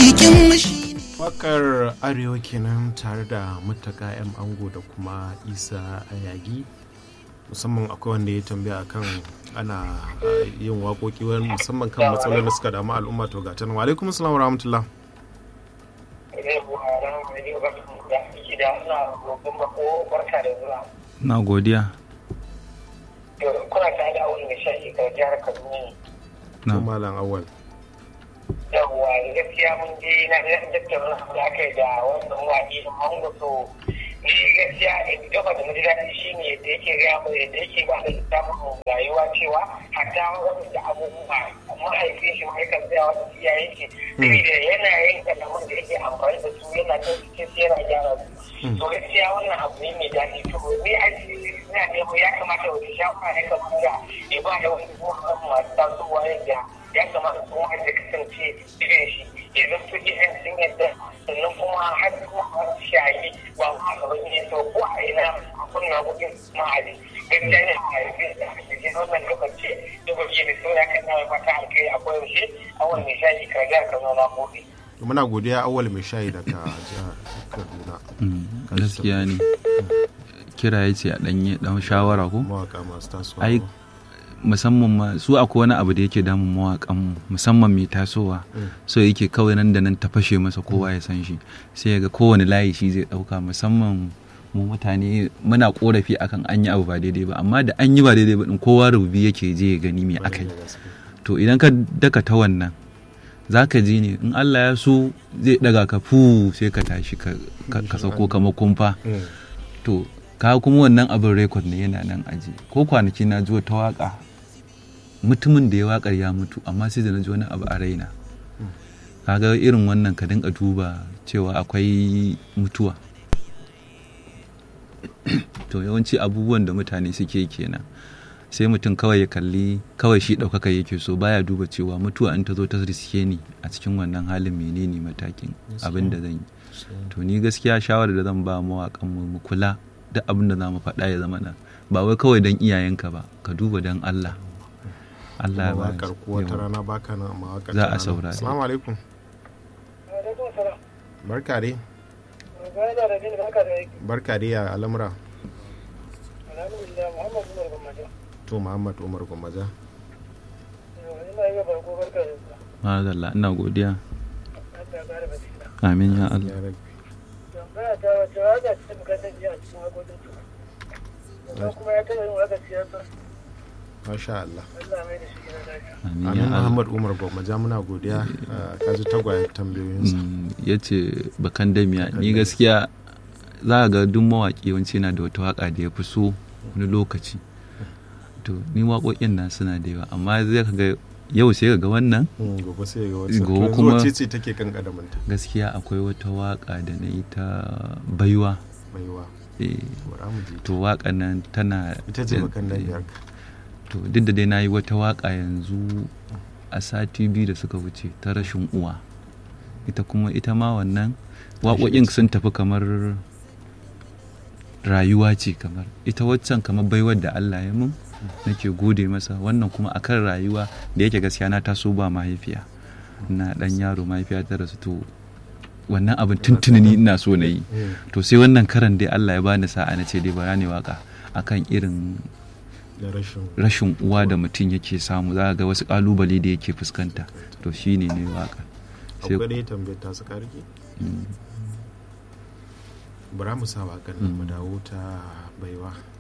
aikin mashi wakar arewa kenan tare da mutaka yan ango da kuma isa ayagi musamman akwai wanda ya tambaya akan ana uh, yin waƙoƙi wani musamman kan matsalolin da suka damu al'umma to ga tan wa alaikum assalam wa rahmatullah na godiya kuna tare da awon mai shashi ga jihar kaduna to malam awal yawwa gaskiya mun je na tattauna da aka yi da wannan waƙi da mango to ni gaskiya gaba da naji daɗi shi ne da yake gaya mu da yake ba da samun rayuwa cewa hatta wani da abubuwa mahaifin shi mahaifin tsaya wani iyayen shi saboda yanayin kalaman da yake amfani da su yana kan cikin sai yana gyara su to gaskiya wannan abu ne mai daɗi to ni a ina nemo ya kamata wani shafara ya kamata ya ba da wasu masu tasowa yadda ya kamata kuma har da kasance irin shi ya zanto irin sun yadda sannan kuma har kuma har shayi ba ma ga wani ne to ko a ina a kunna gudun ma'adi gaskiya ne a yanzu da ake ji wannan lokaci da gobe da saura kan na fata alkai a koyaushe a wani shayi karga ka zo na gobe. muna godiya awal mai shayi daga jihar kaduna gaskiya ne kira ya ce a ɗanye ɗan shawara ko mawaka masu tasowa ai musamman ma su akwai wani abu da yake damun mawaƙan musamman mai tasowa so yake kawai nan da nan ta fashe masa kowa ya san shi sai ga kowane layi shi zai ɗauka musamman mu mutane muna korafi akan an yi abu ba daidai ba amma da an yi ba daidai ba din kowa rububi yake je ya gani me aka yi to idan ka daka ta wannan za ka ji ne in Allah ya so zai daga ka fu sai ka tashi ka sauko kamar kumfa to ka kuma wannan abin rekod ne yana nan aji ko kwanaki na ji wata waka mutumin da ya wakar ya mutu amma sai da na ji wani abu a raina kaga irin wannan ka dinga duba cewa akwai mutuwa to yawanci abubuwan da mutane suke kenan sai mutum kawai ya kalli kawai shi ɗaukaka yake so baya duba cewa mutuwa in ta zo ta riske ni a cikin wannan halin menene matakin abin da zan yi to ni gaskiya shawarar da zan ba mawaƙan mu kula duk abin da za mu faɗa ya zama na ba wai kawai don iyayenka ba ka duba don Allah Allah ya ba mawakar ko wata rana baka na mawakar Za ta a rana. saurare. assalamu alaikum barka dai barka dai ya al'amura to muhammad umar gwammaja Madalla ina godiya amin ya Allah ya rabbi kuma ya taɓa yin waka siyasa masha Allah Allah mai da shi gina lafiya amin ya amin Allah muhammad umar gwammaja muna godiya ah, ka ji tagwayen tambayoyinsa ya ce bakan damiya ni gaskiya za a ga duk mawaƙi yawanci yana da wata waƙa da ya fi so wani lokaci to ni waƙoƙin na suna da yawa amma zai ka ga yau sai ka ga wannan Mm, gobe sai ga wasu Gobe gobe kuma- kuma ce ce take kan kadamanta gaskiya akwai wata waƙa da na yi ta baiwa baiwa eh, bara mu je to waƙan nan tana ita ce bakan damiyar ka to duk da dai na yi wata waƙa yanzu a sati biyu da suka wuce ta rashin uwa ita kuma ita ma wannan waƙoƙin sun tafi kamar rayuwa ce kamar ita waccan kamar baiwar da Allah ya mun nake gode masa wannan kuma akan rayuwa da yake gaskiya na taso ba mahaifiya na dan yaro mahaifiya ta rasu to wannan abin tuntuni ni ina so na yi to sai wannan karan dai Allah ya bani sa'a na ce dai bara ne waka akan irin da rashin rashin uwa da mutum yake samu za ga wasu kalubale da yake fuskanta to shine ne waka sai akwai dai tambayar ta su karki bara mu sa wakan nan mu dawo ta baiwa